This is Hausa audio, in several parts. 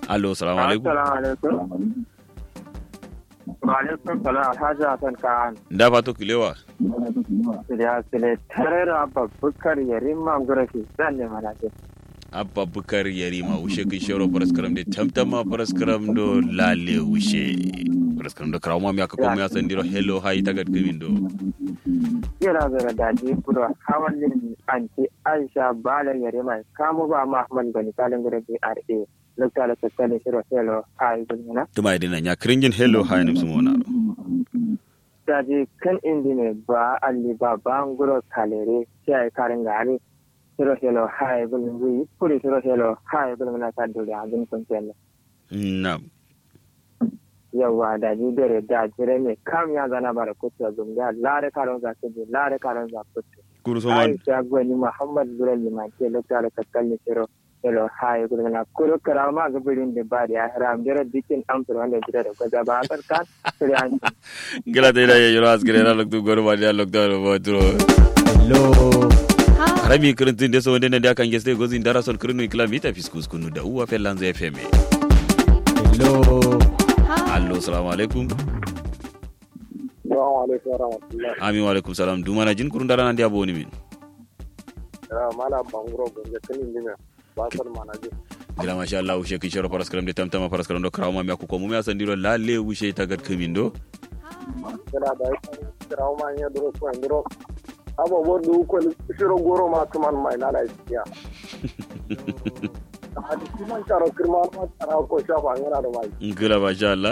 allo salamu alaikum Assalamu alaikum. Wa alaikum salam Alhaji Hassan Khan. da fato kilewa Ya sile tare da babbukar yarin mangurafi zan ne mana ce. abba bukar yarima wushe kin shero paraskaram de tamtama paraskaram do lale wushe paraskaram do krawma mi aka ko mi asan diro hello hi tagat kimin do Yana zara daji kuro hawan yin anti Aisha Bala yarima kamu ba Muhammad Gani kalin gurafi RA. Lokta da tattalin shiro hello hi gulmina. tuma idina nya kringin hello hi nim sumona do Daji kan indi ne ba alli ba banguro kalere sai karin gari. Shiro hello hi gulmina. Kuri shiro hello hi gulmina ta dole abin kun tella. na yawa da ni dare da jire ne kam ya zana bara kutu a zunga lare karon za su je lare karon za kutu kuru so man aisha gwani muhammad bura liman ke lokta da kakkalli shiro yalo haye gudu na kuro kara ma ga birin da ba da ya haram jira dikin amsar wanda jira da gwaza ba a karkan suri an gila te da ye yoro asgre na loktu goro ma dia lokta ro botro hello harami kirintin de so wonde ne da kan geste gozi ndara son kirinu ikla mita fiskus kunu da uwa felanzo fm hello allo salamu alaikum Assalamu alaikum warahmatullahi amin wa alaikum salam dumana jin kurun dara nan dia boni min mala banguro gonje kan indina ba san manaje gila masha Allah wushe kin shoro paraskaram de tamtama paraskaram do krawma mi akuko mumi asan diro lalle wushe tagat kimin do kira da kira ma ya duro ko ndiro abo bo du ko shiro goro ma tuman mai na da ya hadi kiman karo kirma ma tara ko shafa ngana da mai gila masha Allah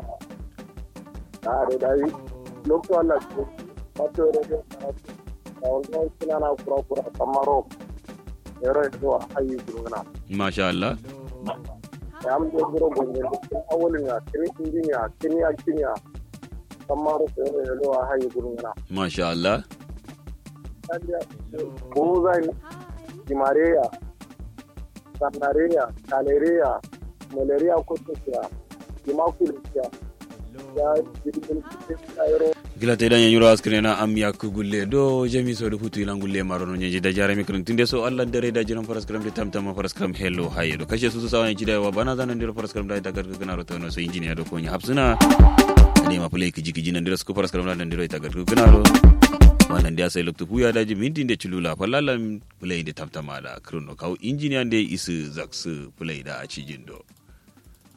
da da dai lokto Allah ko wato da da da wannan kina na kura kura kamaro yaro to ayi guruna masha Allah ya am do goro gonje awolin ya kini injiniya kini ya kini ya kamaro ko yaro ayi guruna masha Allah ko zai jimareya sanareya kalereya malaria ko tsoya jimakulisiya ya jirgin cikin kairo gila te dan yanyuro askre na am yak gulle do jami so do hutu ilan gulle marono nyeji da jarami kirin tinde so Allah dare da jiran paraskaram de tamtama paraskaram hello haye do kashe su su sawan jida wa bana zanan diro paraskaram da ta garga kana roto no so injiniya do konya hapsuna ne ma play kiji kiji nan diro su paraskaram da nan diro ta garga kana ro wannan da sai lokto puya daji mintin da chulula fallalan play da tamtama da kirno kawo injiniya da isu zaksu play da a cijin do